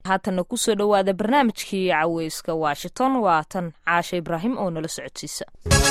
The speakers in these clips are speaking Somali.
haatanna kusoo dhowaada barnaamijkii caweyska washington waa tan caasha ibraahim oo nala socodsiisa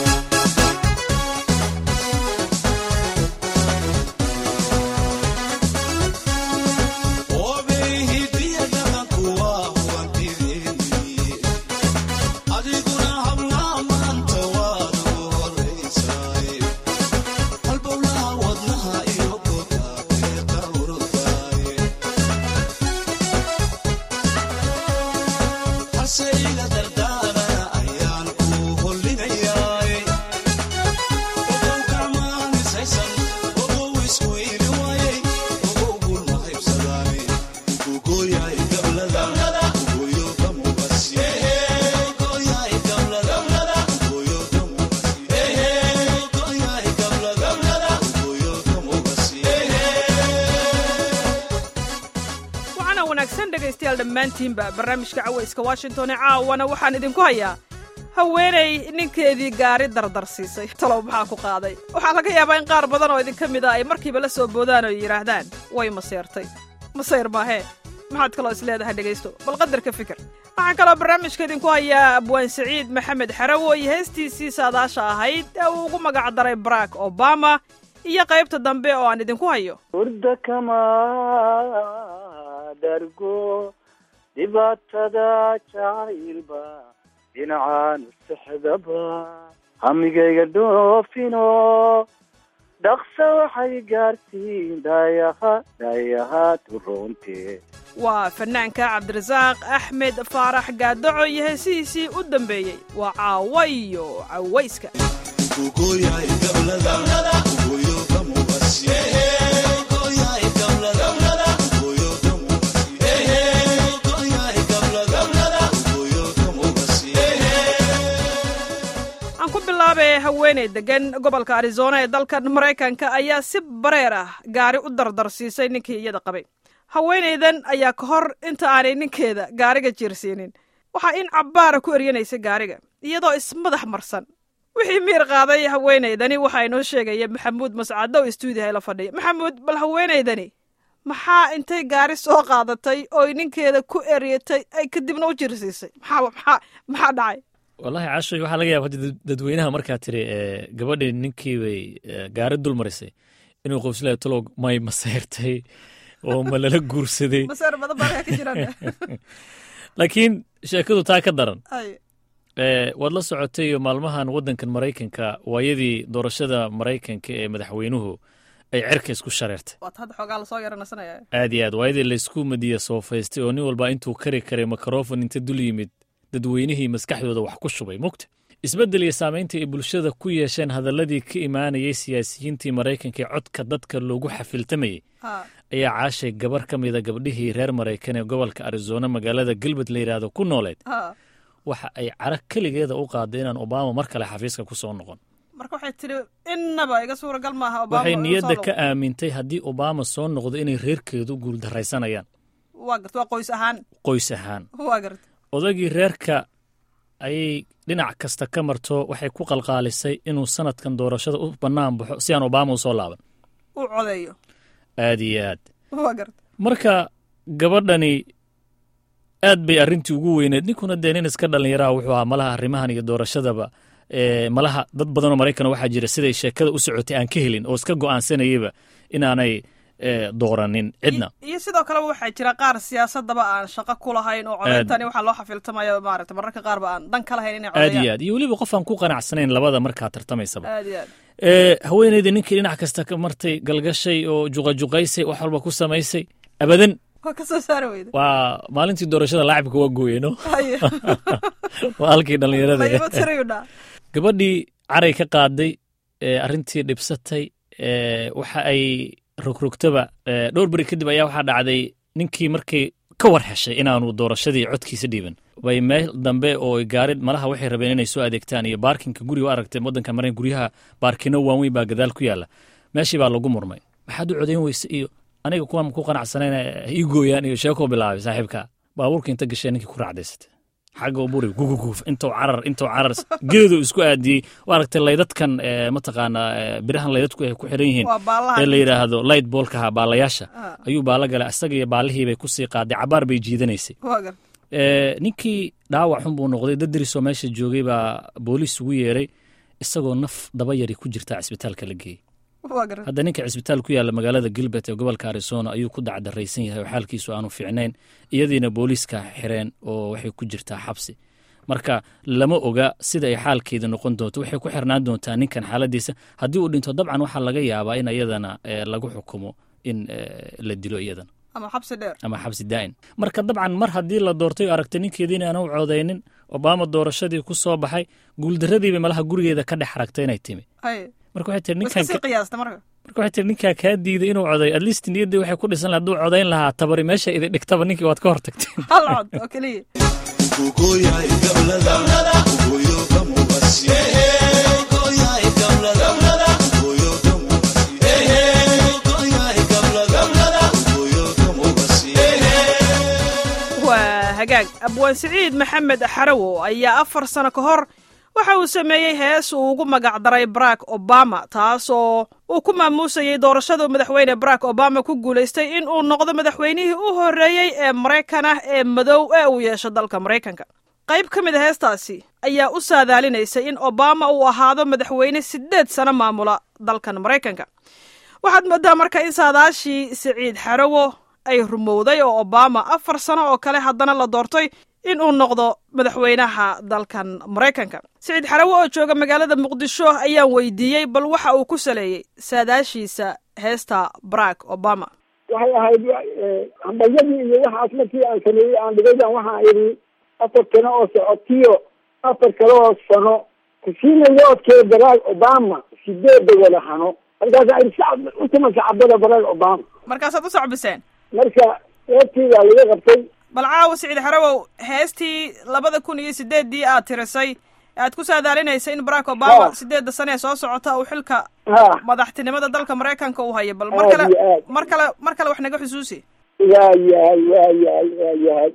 dhammaantiinba barnaamijka caweyska washington ee caawana waxaan idinku hayaa haweenay ninkeedii gaari dardar siisay talow maxaa ku qaaday waxaa laga yaabaa in qaar badan oo idinka mid a ay markiiba la soo boodaan oo yidhaahdaan way maseertay masayr maahee maxaad kaloo is leedahay dhegaysto bal qadarka fikir waxaan kaloo barnaamijka idinku hayaa abwaan saciid maxamed xarawo iyo heestiisii saadaasha ahayd ee uu ugu magac daray barack obama iyo qaybta dambe oo aan idinku hayo hurda kama dhargo dhibaatada jacaylba dhinacaan sexdaba hamigayga dhoofino dhaqsa waxay gaartiin dhaayaha dhaayaha turoonte waa fanaanka cabdirasaaq axmed faarax gaadaco iyo heesihiisii u dambeeyey waa caawa iyo cawayska haweeney degan gobolka arizona ee dalkan maraykanka ayaa si bareer ah gaari u dardarsiisay ninkii iyada qabay haweenaydan ayaa ka hor inta aanay ninkeeda gaariga jiirsiinin waxaa in cabbaara ku eryanaysay gaariga iyadoo ismadax marsan wixii miir qaaday haweenaydani waxaa inoo sheegaya maxamuud mascadow istuudiha la fadhiya maxamuud bal haweenaydani maxaa intay gaari soo qaadatay ooy ninkeeda ku eryatay ay kadibna u jiirsiisay maxaa maxaa dhacay wallahi cashoy waxaa laga yaaba hadda dadweynaha markaa tiri gabadhii ninkii bay gaari dul marisay inuu qofsila talow may maseyrtay oo ma lala guursaday laakiin sheekadu taa ka daran waad la socotay maalmahan waddankan maraykanka waayadii doorashada maraykanka ee madaxweynuhu ay cerka isku shareertay aad iyo aad waayadii laysku madiya soofaystay oo nin walba intuu kari karay mikrofon inta dul yimid dadweynihii maskaxdooda wax ku shubay mugta isbeddel iyo saamaynta ay bulshada ku yeesheen hadalladii ka imaanayay siyaasiyiintii maraykanka ee codka dadka loogu xafiltamayey ayaa caashay gabar ka mida gabdhihii reer maraykan ee gobolka arizona magaalada galmud la yidhaahdo ku nooleed waxa ay cara keligeeda u qaaday inaan obama mar kale xafiiska ku soo noqon waxay niyadda ka aamintay haddii obama soo noqdo inay reerkeedu guuldaraysanayaan qoys ahaan odagii reerka ayay dhinac kasta ka marto waxay ku qalqaalisay inuu sanadkan doorashada u bannaan baxo si aan obama u soo laaban aad iyo aad marka gabadhani aad bay arrintii ugu weyneed ninkuna dee nin iska dhallinyaraha wuxuu ahaa malaha arrimahan iyo doorashadaba malaha dad badanoo maraykan waxaa jira siday sheekada u socotay aan ka helin oo iska go'aansanayaba inaanay dooranin cidna iyo sidoo kaleba waxaa jira qaar siyaasadaba aan shaqo ku lahayn oo codeyntani waxaa loo xafiltamaya maarata mararka qaarba aan dan ka lahayn inay aad iyo aad iyo weliba qof aan ku qanacsanayn labada markaa tartamaysaba aad iyo aad haweeneyda ninkii dhinac kasta ka martay galgashay oo juqajuqaysay wax walba ku samaysay abadan waa ka soo saari weyda waa maalintii doorashada laacibka waa gooyeno waa halkii dhallinyarada gabadhii caray ka qaaday arrintii dhibsatay waxa ay rogrogtaba dhowr beri kadib ayaa waxaa dhacday ninkii markay ka war heshay inaanu doorashadii codkiisa dhiiban bay meel dambe oo gaari malaha waxay rabeen inay soo adeegtaan iyo baarkinka guriga u aragtay waddanka marayn guryaha baarkino waaweyn baa gadaal ku yaalla meeshii baa lagu murmay maxaad u codayn weyse iyo aniga kuwaan ku qanacsanayna ii gooyaan iyo sheekoo bilaabay saaxiibka baabuurka inta gashee ninkii ku raacdaysatay xagga buri guguguf intuu carar intuu carar geedu isku aadiyey waa aragtay laydadkan mataqaanaa birahan laydadku ay ku xiran yihiin ee la yidhaahdo light boolkaha baalayaasha ayuu baala galay isaga iyo baalihiibay kusii qaaday cabaar bay jiidanaysay ninkii dhaawac xun buu noqday dadrisoo meesha joogay baa booliis ugu yeeray isagoo naf daba yari ku jirtaa cisbitaalka la geeyey hadda ninka cisbitaal ku yaalla magaalada gilbert ee gobolka arizona ayuu ku dacdaraysan yahay oo xaalkiisu aanu fiicnayn iyadiina booliiska xireen oo waxay ku jirtaa xabsi marka lama oga sida ay xaalkeeda noqon doonto waxay ku xirnaan doontaa ninkan xaaladiisa haddii uu dhinto dabcan waxaa laga yaabaa in iyadana lagu xukumo in la dilo iyadana ama xabsi daa'in marka dabcan mar haddii la doortay o aragtay ninkeediina aanu codaynin obama doorashadii ku soo baxay guuldaradiiba malaha gurigeeda ka dhex aragtay inay timi marka waxay tiri ninkan marka waxay tiri ninkaa kaa diiday inuu coday at least niyaddii waxay ku dhisan laha hadduu codayn lahaa tabari meesha idin dhigtaba ninkii waad ka hor tagteen hal cod oo keliya waa hagaag abwaan siciid maxamed xarawo ayaa afar sano ka hor waxa uu sameeyey hees uu ugu magacdaray barack obama taasoo uu ku maamuusayey doorashada madaxweyne barack obama ku guulaystay in uu noqdo madaxweynihii u horreeyey ee maraykan ah ee madow ee uu yeesho dalka maraykanka qayb ka mid a heestaasi ayaa u saadaalinaysay in obama uu ahaado madaxweyne siddeed sano maamula dalkan maraykanka waxaad moodaa marka in saadaashii siciid xarawo ay rumowday oo obama afar sano oo kale haddana la doortay in uu noqdo madaxweynaha dalkan maraykanka siciid xarawo oo jooga magaalada muqdisho ayaan weydiiyey bal waxa uu ku saleeyey saadaashiisa heesta barack obama waxay ahayd hambalyadii iyo waxaas markii aan sameeyey aan dhigaydan waxaan idhi afar sano oo socotiyo afar kale oo sano kusiinayo odkee barack obama sideeda wada hano markaasa idhi sacab utuma sacabada barack obama markaasaad u sacbiseen marka heestiibaa laga qabtay bal caawa siciid xarawow heestii labada kun iyo sideeddii aad tirisay aad ku saadaalinaysay in barack obama sideedda sane ee soo socota uu xilka madaxtinimada dalka maraykanka uu hayo bal mar kale mar kale mar kale wax naga xusuusi waa yahay waa yahay waa yahay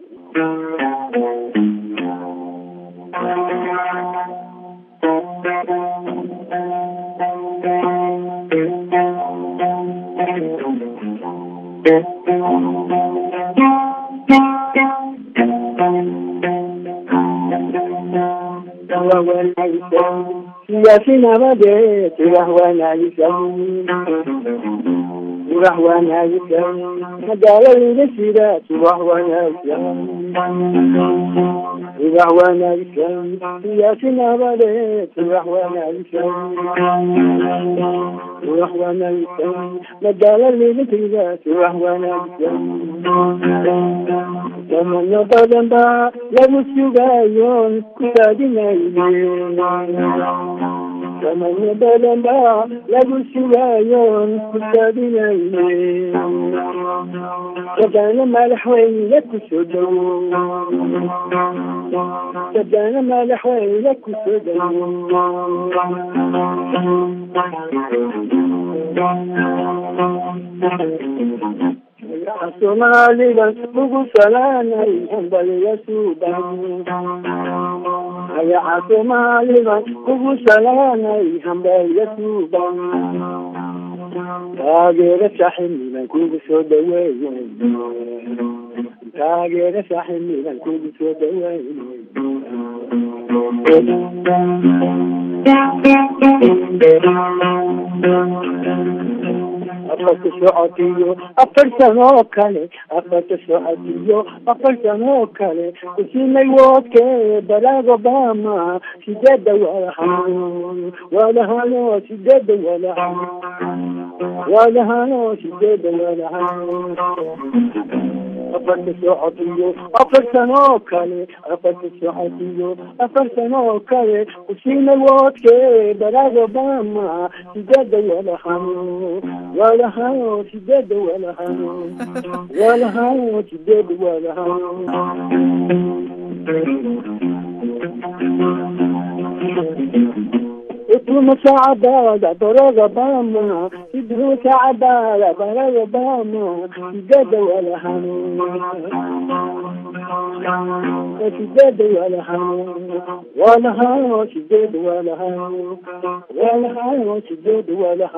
siyaasi nabadeed subax wanaagsan subax wanaagsan magaaladayda sida subax wanaagsan subax wanaagsan siyaasi nabadeed subax wanaagsan subax wanaagsan magaaladayda sida subax wanaagsan samano badan baa lagu sugayo ku raadinayne samano badan baa lagu sugayo ku raadinayne sadaana madaxweyne kusoo dhowo sadaana madaxweyne kusoo dhowo soomaalida ugu salaanay hambaliga suuban magaca soomaalida ugu salaanay hambaliga suuban taageero saaxiibnidan kugu soo dhaweeye taageero saaxiibnidan kugu soo dhaweeye afarta socotiyo afar sanoo kale afarta socotiyo afar sanoo kale kusinay woodke barack obama sideeda wadahano wadahano sideeda wadahano wadahano sideeda wadahano afarta socotiyo afar sanoo kale afarta socotiyo afar sanoo kale kusinay woodke barack obama sideeda wadahano wadahano sideeda wadahano wadahano sideeda wadahano idhuma saacadaada barack obama idhuma saacadaada barack obama sideeda wadahano sideeda walahaan walahaan sideeda walahaan walahaan sideeda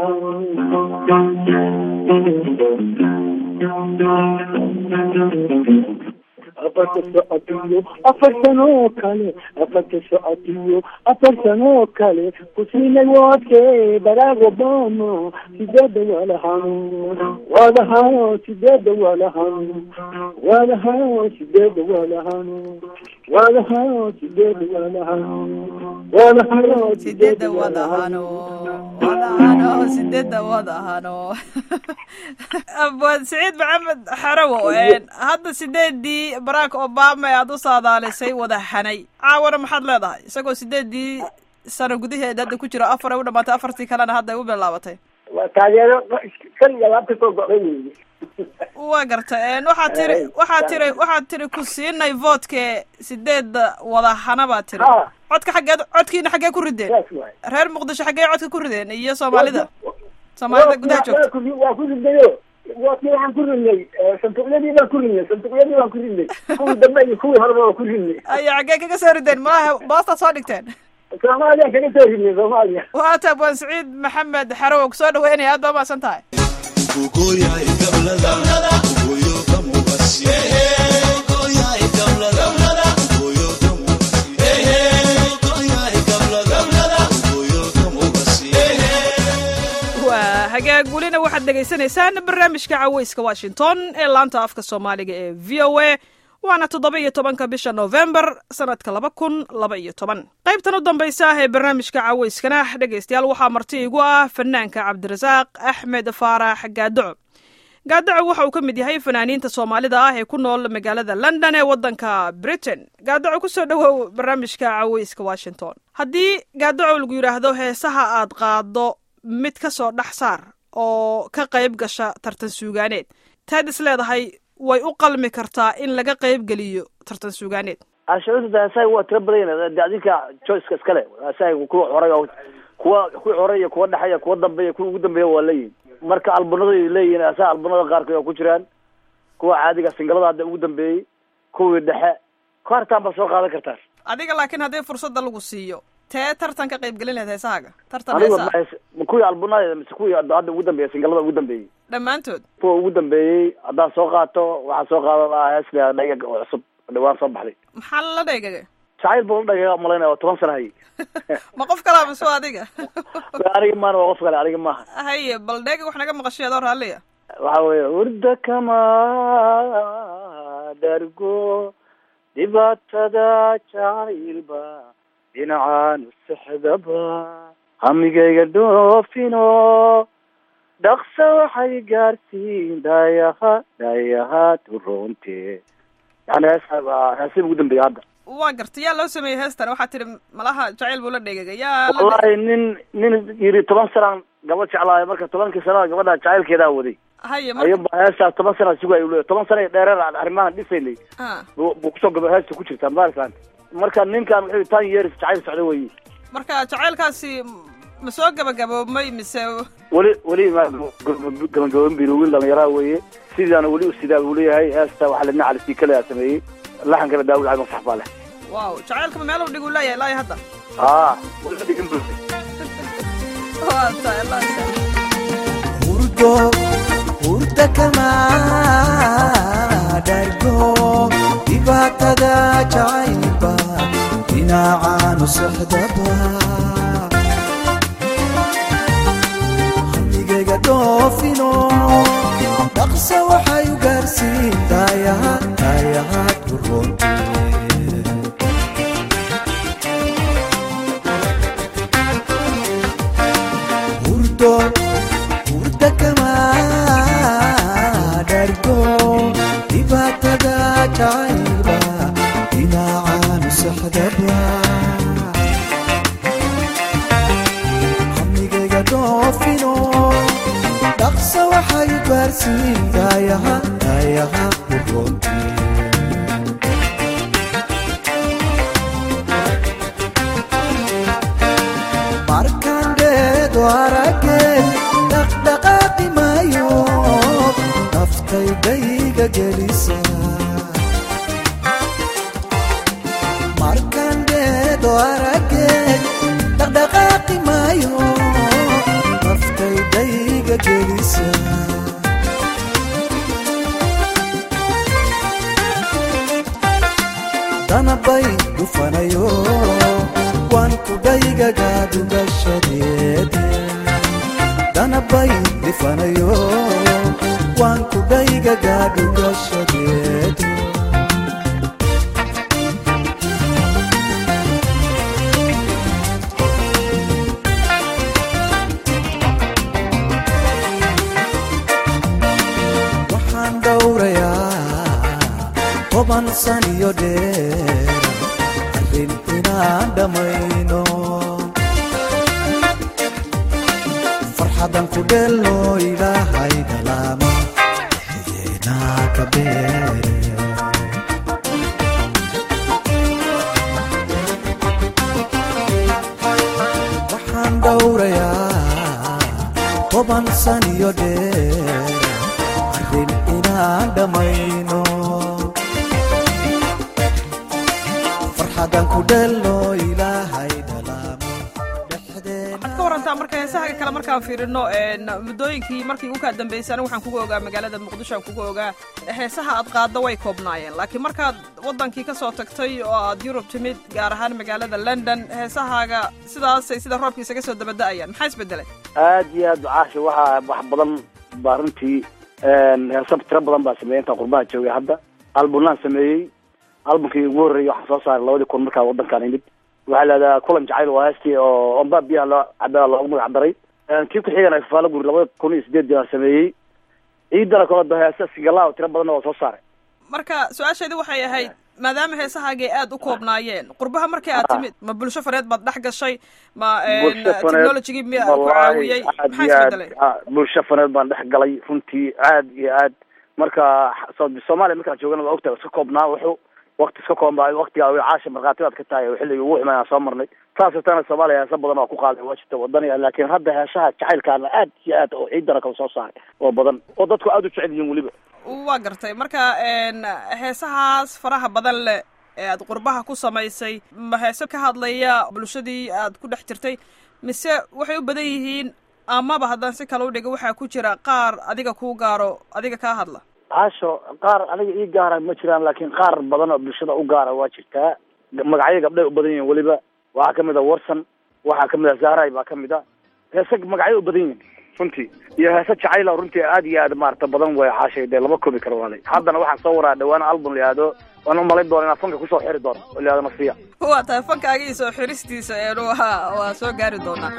walahaan afarta socotiyo afar sanoo kale afarta socotiyo afar sanoo kale kusiinay woodke baraag obama sideeda walahaan walahaan sideeda walahaan walahaan sideeda walahaan walahaan sideeda walahaan walahaan sideeda wadahano wadahano sideeda wadahano abwaan saciid maxamed xarawo hadda sideedii barack obama ee aada u saadaalisay wada hanay caawana maxaad leedahay isagoo sideedii sano gudaheeda hadda ku jiro afar ay u dhamaatay afartii kalena hadda ay u bilaabatay waa taageero kan iyo laabta soo go'day weeye waa garta waxaad tiri waxaad tiri waxaad tiri ku siinay voodke sideeda wadahana baad tiri ha codka xaggeed codkiina xaggee ku rideen saas waay reer muqdisho xaggee codka ku rideen iyo soomaalida soomaalida gudaha joogta waa ku ridayo waakii waxaan ku ridnay sanduuqyadii baan ku ridnay sanduuqyadii baan ku ridnay kuwii dambe iyo kuwii horeba waa ku ridnay aya xaggee kaga soo rideen malaha boostaad soo dhigteen soomaaliya kaga soo ridnay soomaaliya waata abwaan saciid maxamed xarow kusoo dhaweynaya aad baa umahadsan tahay waa hagaag welina waxaad dhegaysanaysaan barnaamijka caweyska washington ee laanta afka soomaaliga ee v o a waana toddoba iyo tobanka bisha novembar sanadka laba kun laba iyo toban qaybtan u dambaysa ah ee barnaamijka caweyskana dhegaystayaal waxaa marti igu ah fanaanka cabdirasaaq axmed faarax gaadaco gaadaco waxa uu ka mid yahay fanaaniinta soomaalida ah ee ku nool magaalada london ee waddanka britain gaadaco kusoo dhowow barnaamijka caweyska washington haddii gaadaco lagu yidhaahdo heesaha aad qaado mid ka soo dhex saar oo ka qayb gasha tartan suugaaneed taad is leedahay way u qalmi kartaa in laga qayb geliyo tartan suugaaneed ashaurta heesaha waa tira badan de adinka choiceka iskale heesaha kuwa horay oo kuwa kuwii horay iyo kuwa dhexeya kuwa dambeeya kuwa ugu dambeeya waa leeyihin marka albunada leeyihin heesaha albunada qaarkood waa ku jiraan kuwa caadiga singalada hadda ugu dambeeyey kuwii dhexe kaartaan baa soo qaadan kartaan adiga laakiin haddii fursadda lagu siiyo tee tartan ka qayb gelin lahayd heesahaaga tartan anigu heesaha ma kuwii albunada mise kuwii hadda ugu dambeeya singalada ugu dambeeyey dhammaantood kuwa ugu dambeeyey haddaan soo qaato waxaa soo qaadan lahaa hees la dhagag oo cusub dhawaan soo baxday maxaa la dhaygaga jacayl buu la dhagaga malaynaya waa toban sana hay ma qof kalaa mise waa adiga aniga maana waa qof kale aniga maaha haye bal dheega wax naga maqashay adoo raalliya waxa weeye hurda kama dhargo dhibaatada jacaylba dhinacaanu sexdaba hamigayga dhoofino dhaqsa waxay gaarsiin dhaayaha dhaayaha turoonte yani heesa heesii ugu dambeeya hadda waa garta yaa loo sameeyey heestan waxaa tihi malaha jacayl buu la dheegaga yaa la wallahi nin nin yiri toban sanaan gabadh jeclaayo marka tobankii sanada gabadha jacaylkeedaa waday haye marka ayaba heestaas toban sana sugay ule toban sana dheereer aan arrimahan dhisaynay ah buu buu kusoo gaba heesta ku jirtaa maarkaan marka ninkan wuxuu tan years jacayl socda weyi marka jacaylkaasi ma soo gabagaboobmay mise weli weli ma gabagaban biro wiil dhalinyaraha weeye sidaana weli u sidaa buu leeyahay heesta waxaa ladna cali siikale sameeyey laxankana daawud cali masax baa leh waaw jacaylkama meel u dhigu leeyahay ilaa iyo hadda aa weli dhigin bu waa tahay allah yasaamex. hurdo hurda kama dhargo dhibaatada jacaylba dhinacaanu socdaba hamigayga dhoofino dhaqsa waxay u gaarsiin daayaha daayahaad ku roonte hurdo hurda kama dhargo dhibaatada jacaylba dhinacaanu sexdaba hamigayga dhoofino dhaqsa waxay u gaarsiin daayaha daayaha ku roonte markaan dheedo araggeed dhaqdhaqaaqi maayo naftaydayga gelisa danabay dhufanayo waan kudhaygaga dhugashadeede danabay dhifanayo waan kudhaygaga dhugashadeede waxaan dhowrayaa toban san iyo dheer arrin inaan dhammayno farxadan ku dheelno ilaahay dhalaama dhexdeenaa ka beere waxaan dhowrayaa toban san iyo dheer arrin inaan dhammayno farxadan ku dheelno ilaahay dhalaamo dhexdeena waxaad ka warantaa marka heesaha kale markaan fiirino muddooyinkii markii ugu kaa dambeysay anigu waxaan kuga ogaa magaalada muqdisho aan kuga ogaa heesaha aad qaaddo way koobnaayeen laakiin markaad waddankii ka soo tagtay oo aad yurub timid gaar ahaan magaalada london heesahaaga sidaasay sida roobka isaga soo dabada'ayaan maxaa isbedelay aad iyo aad caasha waxaa wax badan baa runtii heesab tiro badan baa sameeyey intaan qurbaha joogay hadda albunaan sameeyey albumkii ugu horreeyey waxaan soo saaray labadii kun markaa waddankaan imid waxaa lahahdaa kulan jacayl waa heestii oo ombaa biyaha loo cabaa loogu magac daray kii ku xigana fafaalo guri labada kun iyo sideed baan sameeyey ciidana kale heesa sigalaa tiro badanna waa soo saaray marka su-aasheedi waxay ahayd maadaama heesahaagay aad u koobnaayeen qurbaha markii aad timid ma bulsho fareed baad dhex gashay ma Bulsho faneed, technologigii miya ku wallaahi caawiyey aad maxaa iyo aad isbedelay ah, bulsho faneed baan dhex galay runtii aad iyo aad marka so- soomaaliya markaan joogana waa ogtahay iska koobnaa wuxuu wakti iska koobnaa waktigaa way caasha markhaati baad ka tahay oo xilligii ugu xumaan aan soo marnay saas darteena soomaaliya heesa badan oo ku qaaday waa jirta wadani laakiin hadda heesaha jacaylkaana aad iyo aad oo ciidana kala soo saaray oo badan oo dadku aad u jecel yihiin weliba waa gartay marka n heesahaas faraha badan leh ee aad qurbaha ku samaysay ma heese ka hadlaya bulshadii aad ku dhex jirtay mise waxay u badan yihiin amaba haddaan si kale u dhigo waxaa ku jira qaar adiga kuu gaaro adiga kaa hadla caasho qaar aniga ii gaara ma jiraan laakiin qaar badan oo bulshada u gaara waa jirtaa magacyo gabdhay u badan yihiin weliba waxaa kamid a warsan waxaa kamid a zahray baa kamid a heese magacyo u badan yihiin runtii iyo heese jacayla runtii aad iyo aad maarata badan way caashay dee lama koobi karo waalay haddana waxaan soo waraa dhawaan album la yihahdo waan umalayn doona inaan fanka kusoo xiri doono oo la yihahdo nasiya waa tahay fankaaga iyo soo xiristiisa een waa waa soo gaari doonaa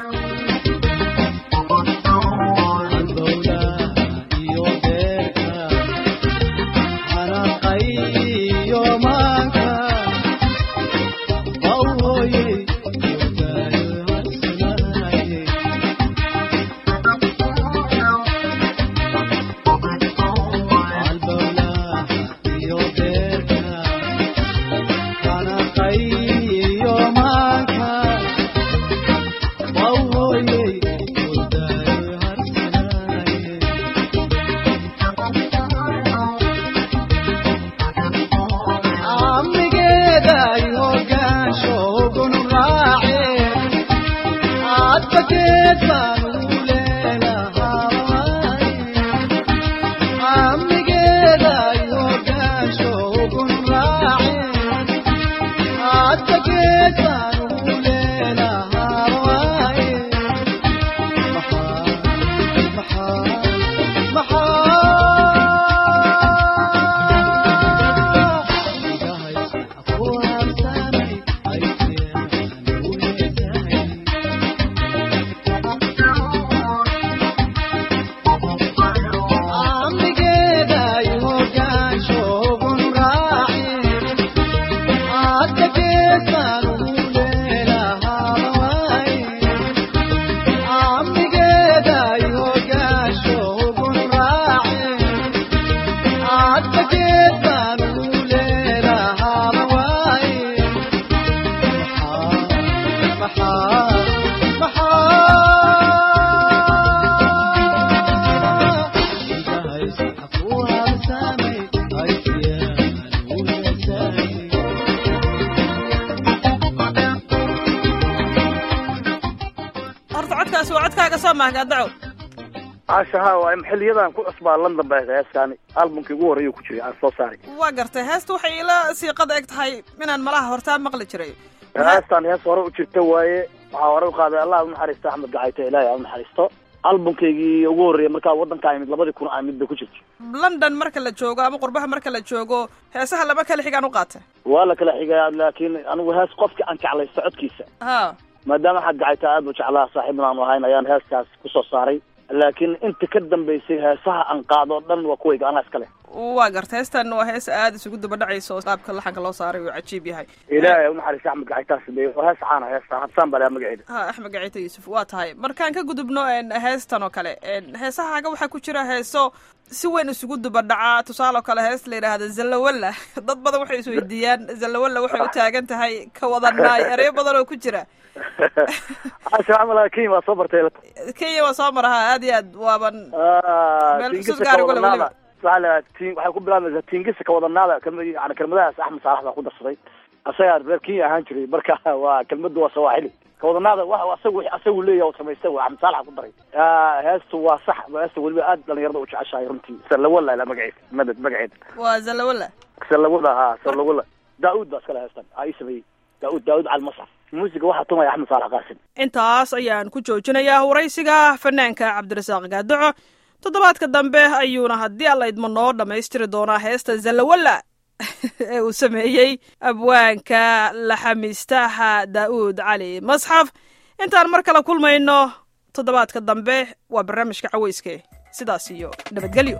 horta codkaasi waa codkaaga soo mahgaadaco caashaha waa xiliyadan ku cusbaa london ba heeskaani albumkii ugu horreeya ku jiray aan soo saaray waa gartay heesta waxay ila siiqada eg tahay inaan malaha hortaa maqli jiray heestaan hees hore u jirta waaye waxaa hore u qaaday allah u naxariisto axmed gacayto ilaahay u naxariisto albumkaygii ugu horreeyay markaa waddanka imid labadii kun amid bay ku jirta london marka la joogo ama qurbaha marka la joogo heesaha lama kala xigaan u qaata waa la kala xigaa laakiin anigu hees qofka aan jeclaysto codkiisa ha maadaama axmed gacayto aad u jeclaa saaxiibna aanu ahayn ayaan heestaas kusoo saaray laakiin inta ka dambaysay heesaha aan qaado o dhan waa kuwayga anaa iska leh waa garta heestan waa hees aada isugu daba dhacaysa oo qaabka laxanka loo saaray uu cajiib yahay ilaahay u naxariista axmed gacaytaas de waa hees caana heesta habsaan baa laha magaceeda ha axmed gacito yuusuf waa tahay markaan ka gudubno heestan oo kale heesahaaga waxaa ku jira heeso si weyn isugu duba dhacaa tusaale oo kale hees la yidhaahda zallawalla dad badan waxay isweydiiyaan zallawalla waxay u taagan tahay ka wadanaay ereyo badan oo ku jira casha camal kenya waa soo bartay kenya waa soo maraha aad iyo aad waaban meel xusuus gaari kule weliba waxaa la tin waxay ku bilaabmaysaa tingisa kawadanaada kelma yani kelmadahaas axmed saalax baa ku darsaday asagaa reer kenya ahaan jiray marka waa kelmadu waa sawaaxili kawadanaada wa asagu asagu leeyahay oo samaystay waa axmed saalax ku daray heestu waa sax heesta weliba aad dhalinyarada u jeceshahay runtii salawala ila magaceeda madad magaceeda waa zallawalla salawala ha salawala daa-uud baa iskale heestan aa ii sameeyey daa-uud daa-uud cali masraf muusiga waxaa tumaya axmed saalax qaasim intaas ayaan ku joojinayaa waraysiga fanaanka cabdirasaaq gaadoco toddobaadka dambe ayuuna haddii alla idmo noo dhammaystiri doonaa heesta zallawalla ee uu sameeyey abwaanka laxamiistaha daa'uud cali masxaf intaan mar kale kulmayno toddobaadka dambe waa barnaamijka caweyske sidaas iyo nabadgelyo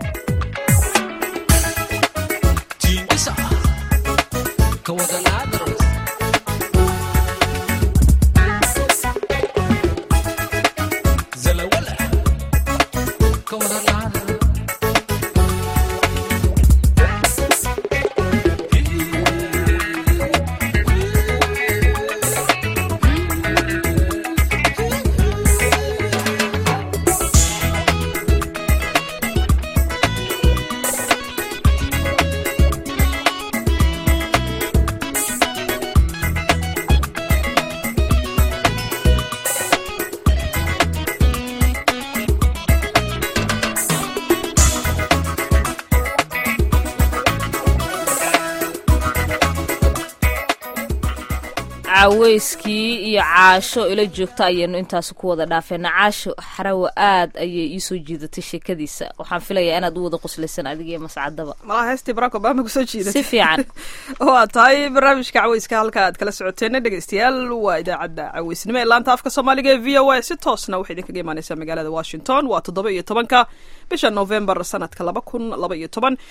caweyskii iyo caasho ila joogta ayaynu intaas ku wada dhaafeena caasho xarawa aad ayay iisoo jiidatay sheekadiisa waxaan filayaa inaad u wada qoslaysan adiga iyo mascadaba malaha heestii barack obama kusoo jiidatay si fiican waa tahay barnaamijka caweyska halka aad kala socoteena dhegeystayaal waa idaacadda caweysnimo ee laanta afka soomaaliga ee v o a si toosna waxay idinkaga imaaneysaa magaalada washington waa toddoba iyo tobanka bisha novembar sanadka laba kun laba iyo toban